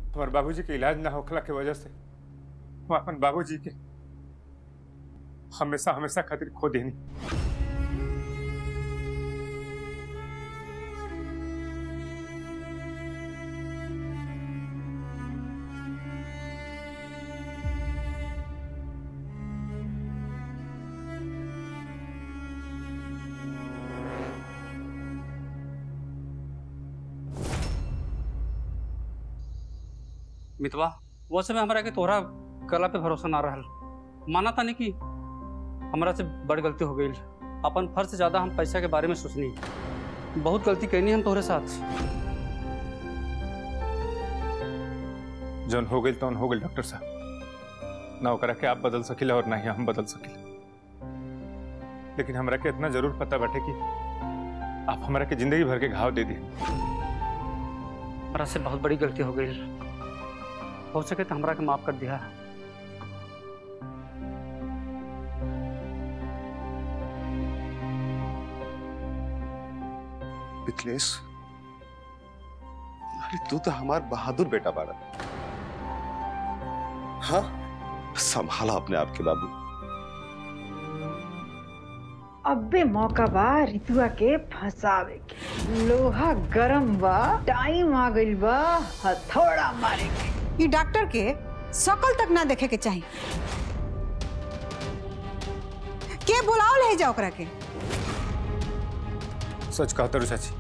हमारे बाबूजी के इलाज ना होखला के वजह से हम अपन बाबूजी के हमेशा हमेशा खातिर खो देनी मितवा वो समय हमरा के तोहरा कला पे भरोसा ना रहल माना था नहीं कि हमरा से बड़ गलती हो गई अपन फर्ज से ज्यादा हम पैसा के बारे में सोचनी बहुत गलती करनी हम तोहरे साथ जौन हो गई तौन हो गई डॉक्टर साहब ना ओकरा के आप बदल सकिला और ना ही हम बदल सकिला लेकिन हमरा के इतना जरूर पता बाटे कि आप हमरा के जिंदगी भर के घाव दे दिए हमरा से बहुत बड़ी गलती हो गई हो सके तो हमरा के माफ कर दिया मिथिलेश अरे तू तो हमार बहादुर बेटा बाड़ा हाँ संभाला अपने आप के बाबू अबे मौका बा रितुआ के फंसावे के लोहा गरम बा टाइम आ गइल बा हथौड़ा मारे के ये डॉक्टर के शकल तक ना देखे के चाहिए के बुलाओ ले जाओ ओकरा के सच कहा तरु चाची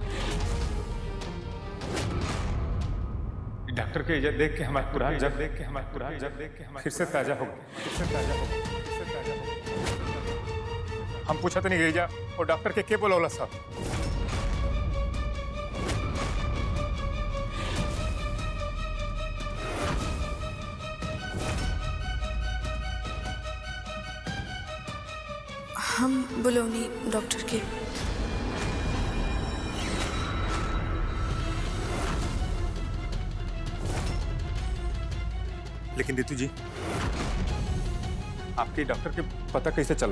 ई डॉक्टर के इज्जत देख के हमारा पुरान जब देख के हमारा पुरान जब देख के हमारा फिर से ताजा हो गया फिर से ताजा हो गया फिर से ताजा हो गया हम पूछा तो नहीं गई जा और डॉक्टर के के बोलौला साहब हम बुलौनी डॉक्टर के लेकिन रितु जी आपके डॉक्टर के पता कैसे चला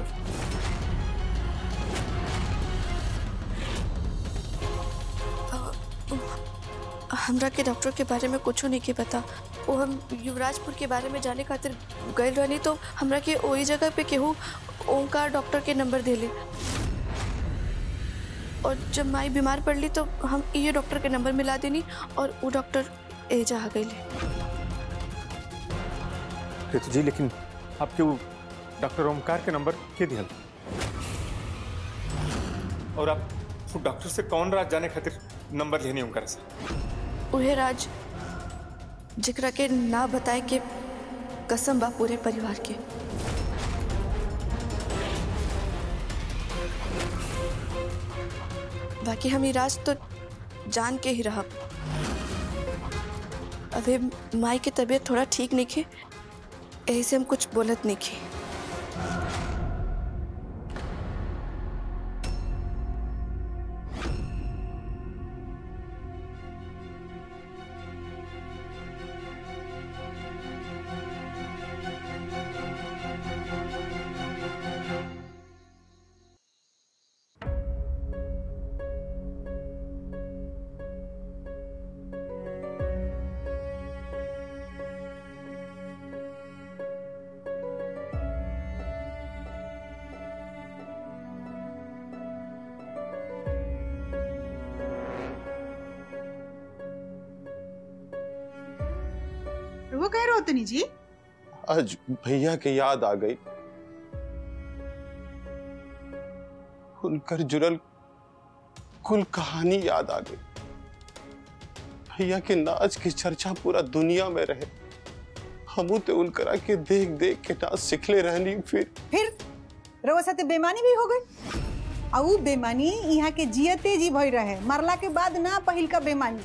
हमरा के डॉक्टर के बारे में कुछ नहीं के पता वो हम युवराजपुर के बारे में जाने खातिर गए रहनी तो हमरा के वही जगह पे केहू ओंकार डॉक्टर के नंबर देले और जब माई बीमार पड़ली तो हम ये डॉक्टर के नंबर मिला देनी और वो डॉक्टर एजा आ गई रितु जी लेकिन आपके वो डॉक्टर ओमकार के नंबर के दिया और आप वो डॉक्टर से कौन राज जाने खातिर नंबर लेनी ओमकार से उहे राज जिकरा के ना बताए के कसम बा पूरे परिवार के बाकी हम ई राज तो जान के ही रहब अभी माई की तबीयत थोड़ा ठीक नहीं खे यही से हम कुछ बोलत नहीं खे वो कह रहे उतनी जी आज भैया की याद आ गई उनकर जुड़ल कुल कहानी याद आ गई भैया के नाच की चर्चा पूरा दुनिया में रहे हमू तो उनकरा के देख देख के नाच सिखले रहनी फिर फिर रउआ साथे बेमानी भी हो गई आ ऊ बेमानी यहाँ के जियते जी भई रहे मरला के बाद ना पहिल का बेमानी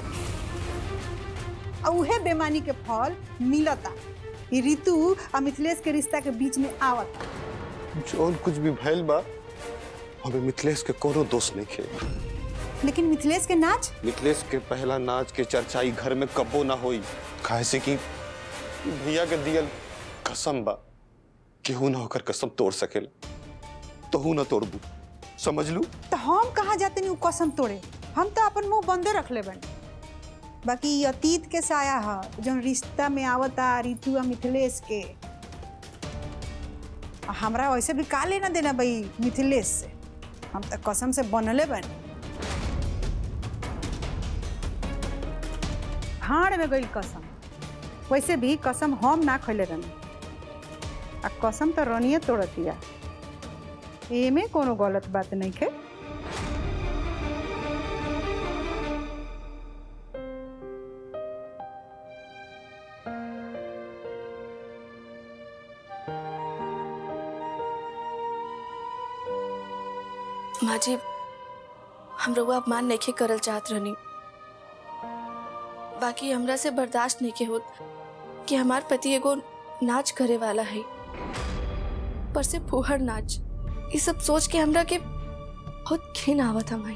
आ उहे बेमानी के फल मिलता ई ऋतु आ मिथिलेश के रिश्ता के बीच में आवता जो कुछ भी भैल बा हमें मिथिलेश के कोनो दोष नहीं खे लेकिन मिथिलेश के नाच मिथिलेश के पहला नाच के चर्चा ई घर में कबो ना होई काहे से कि भैया के दियल कसम बा केहू ना होकर कसम तोड़ सकेला तोहू ना तोड़बू समझ लू तो हम कहाँ जाते नहीं ऊ कसम तोड़े हम तो अपन मुंह बंदे रख ले बन बाकी ई अतीत के साया ह जौन रिश्ता में आवता रितु आ मिथिलेश के आ हमरा वैसे भी का लेना देना भाई मिथिलेश से हम तो कसम से बनले बनी भाड़ में गई कसम वैसे भी कसम हम ना खैले रहनी आ कसम तो रनिए तोड़तिया एमे कोनो गलत बात नहीं है माँ जी हम रउआ अपमान नहीं करल चाहत रहनी बाकी हमरा से बर्दाश्त नहीं के होत कि हमार पति एगो नाच करे वाला है पर से फुहर नाच ये सब सोच के हमरा के बहुत घिन आवत हमारी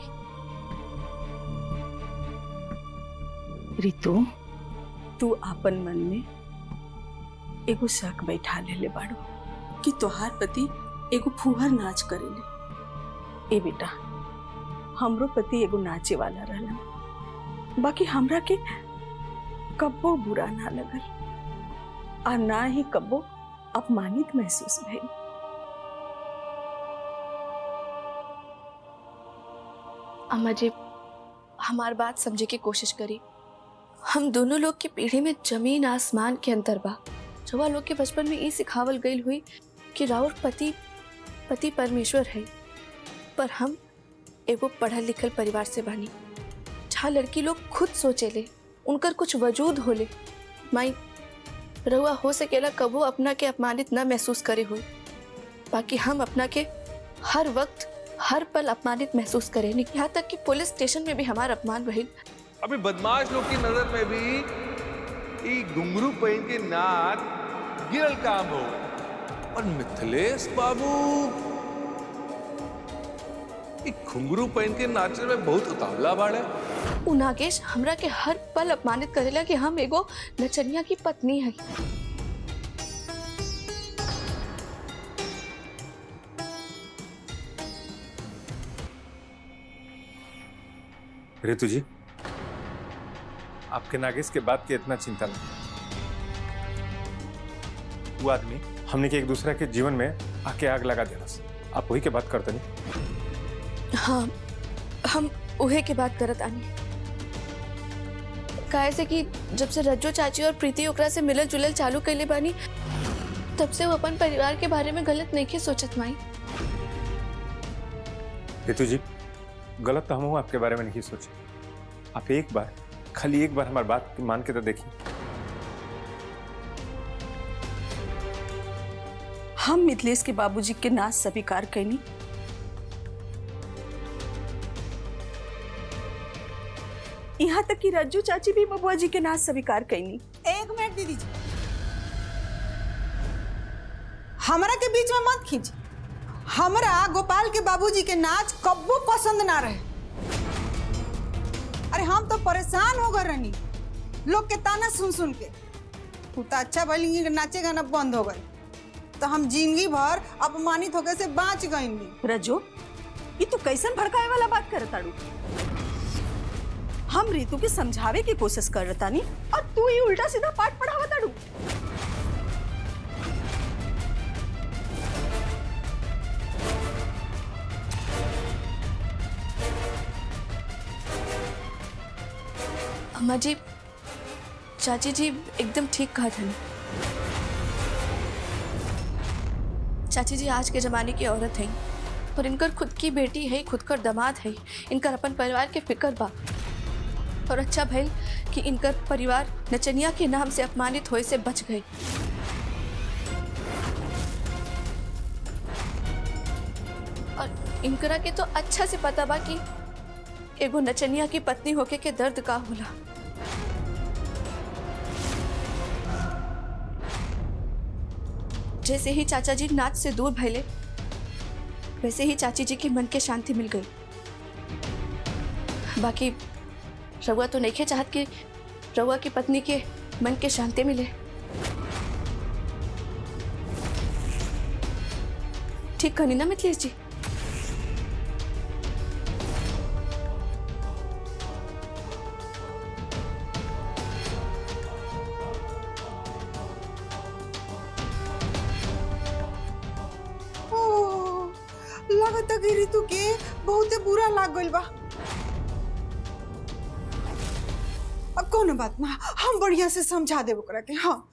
रितु तू आपन मन में एगो शक बैठा लेले बाड़ो कि तोहार पति एगो फुहर नाच करेले ए बेटा हमरो पति एगो नाचे वाला रहलन बाकी हमरा के कब्बो बुरा ना लगल आ ना ही कब्बो अपमानित महसूस भइल अम्मा जी हमार बात समझे की कोशिश करी हम दोनों लोग की पीढ़ी में जमीन आसमान के अंतर बा जवा लोग के बचपन में ई सिखावल गई हुई कि राउर पति पति परमेश्वर है पर हम एगो पढ़ल लिखल परिवार से बानी जहाँ लड़की लोग खुद सोचेले उनकर कुछ वजूद होले माई रहुआ हो सकेला कबो अपना के अपमानित न महसूस करे हुई बाकी हम अपना के हर वक्त हर पल अपमानित महसूस करें यहाँ तक कि पुलिस स्टेशन में भी हमारा अपमान भइल अभी बदमाश लोग की नजर में भी ई घुंघरू पहन के नाच गिरल काम हो और मिथिलेश बाबू ई घुंघरू पहन के नाचे में बहुत उतावला बाड़े उ नागेश हमरा के हर पल अपमानित करेला कि हम एगो नचनिया की पत्नी है रितु जी आपके नागेश के बात की इतना चिंता नहीं वो आदमी हमने के एक दूसरे के जीवन में आके आग लगा देना आप वही के बात करते नहीं हाँ हम उहे के बात करत आनी काहे से कि जब से रज्जो चाची और प्रीति ओकरा से मिलल जुलल चालू कैले बानी तब से वो अपन परिवार के बारे में गलत नहीं के सोचत माई रितु जी गलत तो हम हूँ आपके बारे में नहीं सोचे आप एक बार खाली एक बार हमारी बात मान के तो देखिए हम मिथिलेश के बाबूजी के नाच स्वीकार कैनी यहाँ तक कि रज्जू चाची भी बबुआ जी के नाच स्वीकार कैनी एक मिनट दीदी जी हमरा के बीच में मत खींच हमरा गोपाल के बाबूजी के नाच कब्बो पसंद ना रहे अरे हम तो परेशान हो गए रहनी लोग के ताना सुन सुन के तू तो अच्छा भली नाचे गाना बंद हो गए तो हम जिंदगी भर अपमानित होके से बाँच गई रजो ये तो कैसन भड़काए वाला बात कर ताड़ू हम रितु के समझावे की कोशिश कर रहा तानी और तू ही उल्टा सीधा पाठ पढ़ावा ताड़ू अम्मा जी चाची जी एकदम ठीक कहा था चाची जी आज के जमाने की औरत है और इनकर खुद की बेटी है खुद कर दामाद है इनकर अपन परिवार के फिक्र बा और अच्छा भइल कि इनकर परिवार नचनिया के नाम से अपमानित होए से बच गए और इनकरा के तो अच्छा से पता बा कि एगो नचनिया की पत्नी होके के दर्द का होला जैसे ही चाचा जी नाच से दूर भैले वैसे ही चाची जी के मन के शांति मिल गई बाकी रउआ तो नहीं चाहत कि रउआ की पत्नी के मन के शांति मिले ठीक कहनी ना मिथिलेश जी लागता कि ऋतु के बहुते बुरा लाग गइल बा अब कोनो बात ना हम बढ़िया से समझा देब ओकरा के हाँ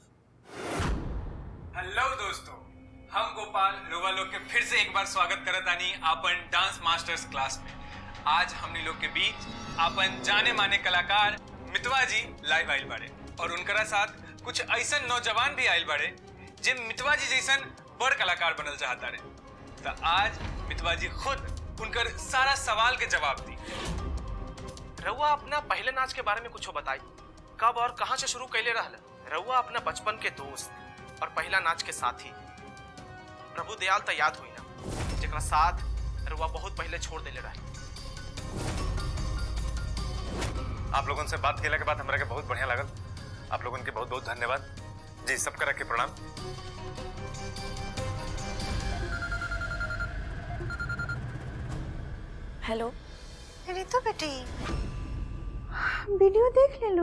हेलो दोस्तों हम गोपाल लोगा लोग के फिर से एक बार स्वागत करत आनी आपन डांस मास्टर्स क्लास में आज हमनी लोग के बीच आपन जाने माने कलाकार मितवा जी लाइव आइल बाड़े और उनकरा साथ कुछ ऐसन नौजवान भी आइल बाड़े जे मितवा जी जैसन बड़ कलाकार बनल चाहता रहे तो आज मितवा जी खुद उनकर सारा सवाल के जवाब दी रउआ अपना पहले नाच के बारे में कुछ बताई कब और कहाँ से शुरू कैले रहल रउआ अपना बचपन के दोस्त और पहला नाच के साथी प्रभु दयाल तो याद हुई ना जेकरा साथ रउआ बहुत पहले छोड़ देले रहे आप लोगों से बात केला के बाद हमरा के बहुत बढ़िया लागल आप लोगों के बहुत बहुत धन्यवाद जी सब करा के प्रणाम हेलो ऋतु बेटी वीडियो देख ले लो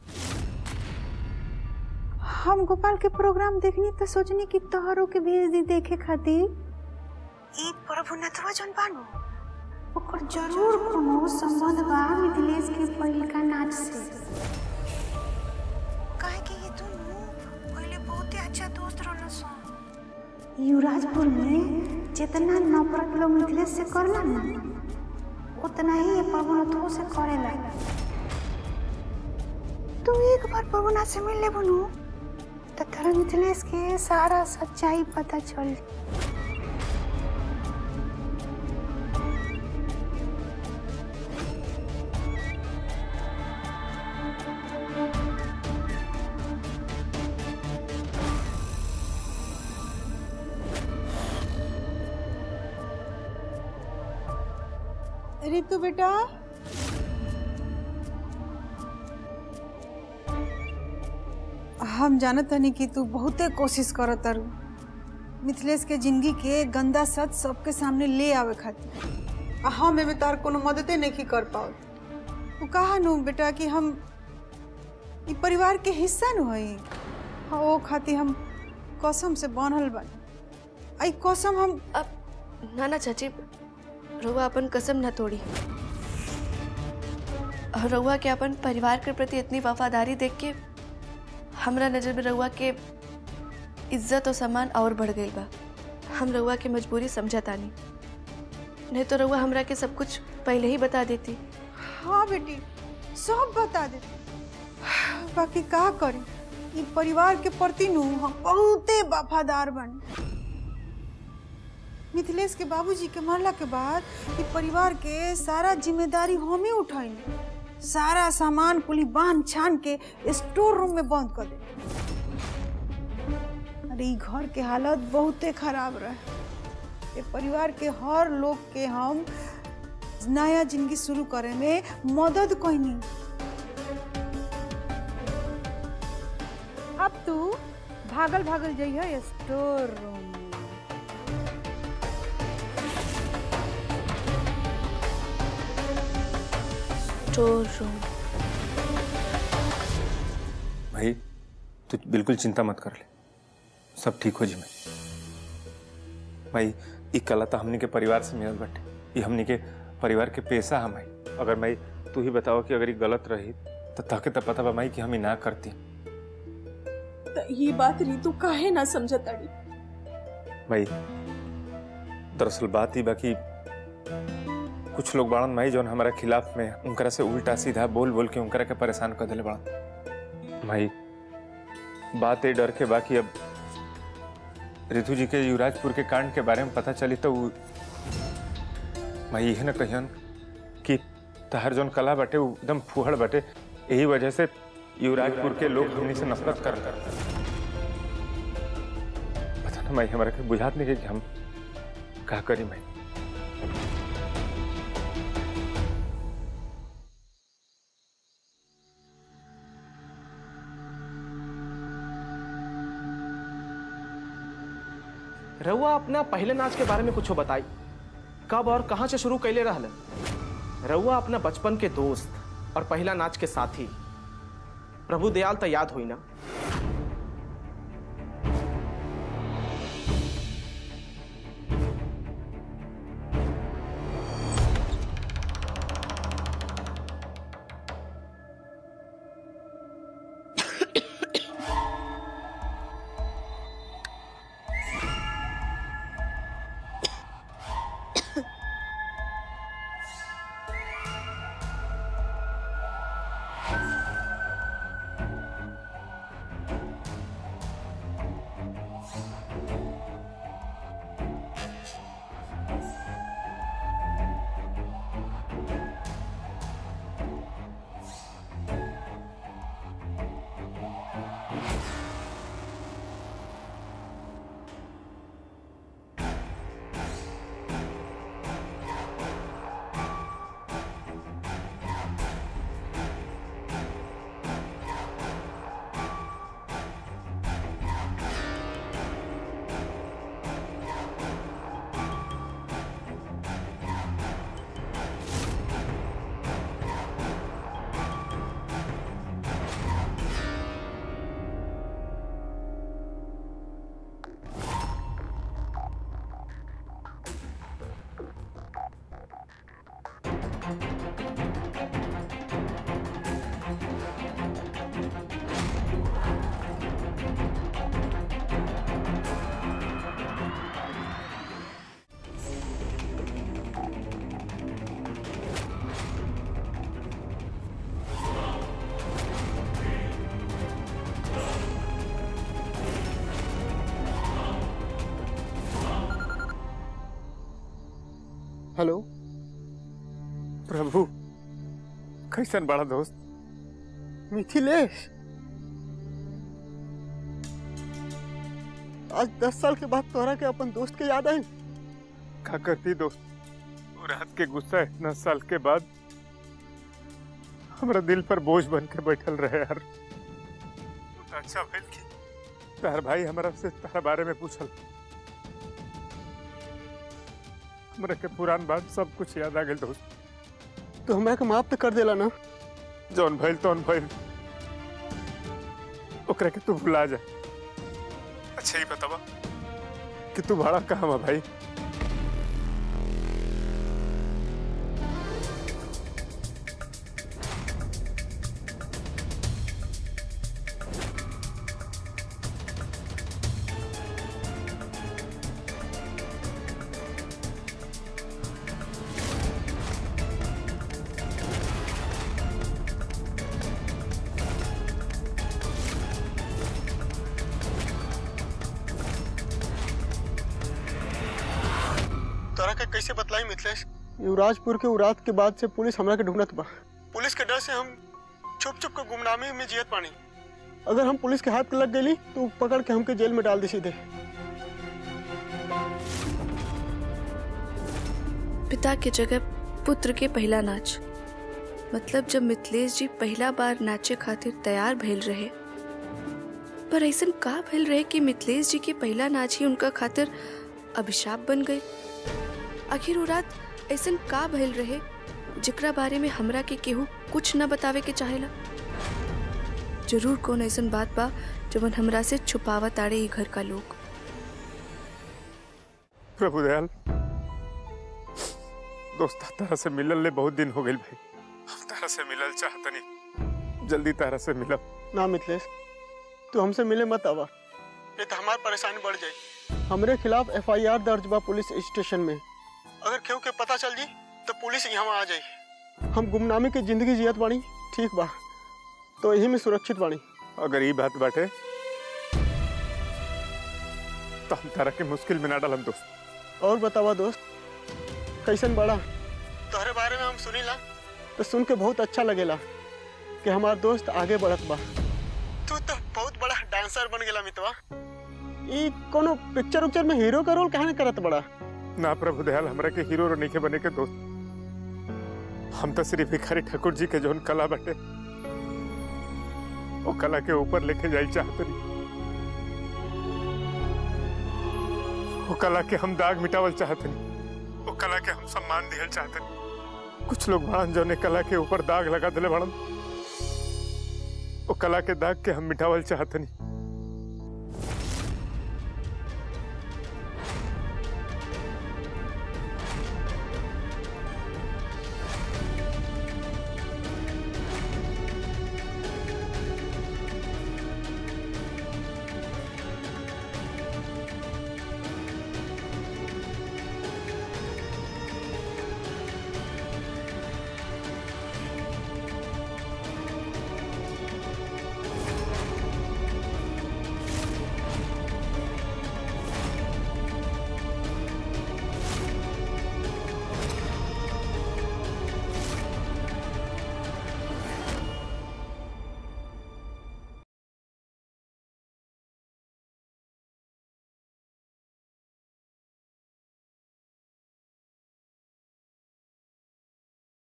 हम गोपाल के प्रोग्राम देखनी तो सोचनी कि तोहरों के भेज दी देखे खातिर ई प्रभु नथवा जन बानो ओकर जरूर कोनो संबंध बा मिथिलेश के पहिलका नाच से काहे कि ये दोनों पहले बहुते अच्छा दोस्त रहलन सन युवराजपुर में जितना नफरत लोग मिथिलेश से करला ना उतना ही ये प्रभुनाथों से करेला तू एक बार प्रभुनाथ से मिल ले बनू तो तेरा मिथिलेश के सारा सच्चाई पता चल ऋतु बेटा हम जानत हनी कि तू बहुते कोशिश करत तारू मिथिलेश के जिंदगी के गंदा सच सबके सामने ले आवे खातिर आ हम एमे तार कोनो मददे नहीं कर पाओ तू कहा नु बेटा कि हम ई परिवार के हिस्सा न हई हाँ ओ खातिर हम कसम से बनल बानी आई कसम हम अब ना ना चाची रउआ अपन कसम न तोड़ी और रउआ के अपन परिवार के प्रति इतनी वफादारी देख के हमरा नजर में रउआ के इज्जत और सम्मान और बढ़ गई बा हम रउआ के मजबूरी समझतानी नहीं तो रउआ हमरा के सब कुछ पहले ही बता देती हाँ बेटी सब बता दे बाकी का करी ई परिवार के प्रति नु हम बहुते वफादार बनी मिथिलेश के बाबूजी के मरला के बाद ई परिवार के सारा जिम्मेदारी हम ही उठाइनी सारा सामान पुली बांध छान के स्टोर रूम में बंद कर दे अरे ई घर के हालत बहुते खराब रहे ये परिवार के हर लोग के हम नया जिंदगी शुरू करे में मदद कहनी अब तू भागल भागल जइह स्टोर रूम में स्टोर रूम भाई तू बिल्कुल चिंता मत कर ले सब ठीक हो जी मैं भाई ई कला तो हमनी के परिवार से मिलल बाटे ई हमनी के परिवार के पेशा हम है अगर मैं तू ही बताओ कि अगर ये गलत रही तो ताके तो पता बा माई कि हम ई ना करती त ये बात रीतू काहे ना समझताड़ी भाई दरअसल बात ही बाकी कुछ लोग बाड़न माई जौन हमारा खिलाफ में उनकरा से उल्टा सीधा बोल बोल के उनकरा के परेशान कर दिले बाड़न माई बात ये डर के बाकी अब रितु जी के युवराजपुर के कांड के बारे में पता चली तो उ- मैं यही न कहियन कि तहर जौन कला बाटे उ एकदम फुहड़ बाटे यही वजह से युवराजपुर के लोग हमनी से नफरत कर कर पता ना मैं हमारा के बुझात नहीं कि हम का करी मैं रउआ अपना पहले नाच के बारे में कुछ बताई कब और कहाँ से शुरू कैले रहल रउआ अपना बचपन के दोस्त और पहला नाच के साथी प्रभु दयाल तो याद हुई ना हेलो प्रभु कैसन बड़ा दोस्त मिथिलेश आज दस साल के बाद तोहरा के अपन दोस्त के याद आई का करती दोस्त वो रात के गुस्सा इतना साल के बाद हमरा दिल पर बोझ बन के बैठल रहे यार तो अच्छा भइल कि तार भाई हमरा से तारा बारे में पूछल हमरा के पुरान बात सब कुछ याद आ गेल दोस्त तो हमरा के माफ तो कर देला ना जौन भइल तौन भइल ओकरा के तू भुला जा अच्छा ही बतावा कि तू भाड़ा कहाँ बा भाई तोरा के कैसे बतलाई मिथिलेश युवराजपुर के उरात के बाद से पुलिस हमरा के ढूंढत बा पुलिस के डर से हम छुप छुप के गुमनामी में जियत पानी अगर हम पुलिस के हाथ लग गई तो पकड़ के हमके जेल में डाल दी सीधे पिता के जगह पुत्र के पहला नाच मतलब जब मिथिलेश जी पहला बार नाचे खातिर तैयार भइल रहे पर ऐसन का भइल रहे कि मिथिलेश जी के पहला नाच ही उनका खातिर अभिशाप बन गई आखिर वो रात ऐसन का भइल रहे जेकरा बारे में हमरा के केहू कुछ न बतावे के चाहेला जरूर कौन ऐसन बात बा जवन हमरा से छुपावा ताड़े ई घर का लोग प्रभु दयाल दोस्त तारा से मिलल ले बहुत दिन हो गए भाई हम तारा से मिलल चाहतनी जल्दी तारा से मिलब ना मिथिलेश तू हमसे मिले मत आवा नहीं तो हमारी परेशानी बढ़ जाए हमरे खिलाफ एफआईआर दर्ज बा पुलिस स्टेशन में अगर केहू के पता चल जी तो पुलिस यहाँ आ जाई हम गुमनामी के जिंदगी जियत बानी ठीक बा तो यही में सुरक्षित बानी अगर ये बात बाटे तो हम तारा के मुश्किल में ना डालम दोस्त और बतावा दोस्त कैसन बड़ा तोहरे बारे में हम सुनीला तो सुन के बहुत अच्छा लगेला कि हमार दोस्त आगे बढ़त बा तू तो बहुत बड़ा डांसर बन गेला मितवा ई कोनो पिक्चर उक्चर में हीरो का रोल कहां करत बड़ा ना प्रभु दयाल हमरा के हीरो नहीं के बने के दोस्त हम तो सिर्फ भिखारी ठाकुर जी के जोन कला बटे वो कला के ऊपर लेके जाई चाहते नहीं वो कला के हम दाग मिटावल चाहते नहीं वो कला के हम सम्मान दिहल चाहते नहीं कुछ लोग बड़न जो ने कला के ऊपर दाग लगा दिले बड़न वो कला के दाग के हम मिटावल चाहते नहीं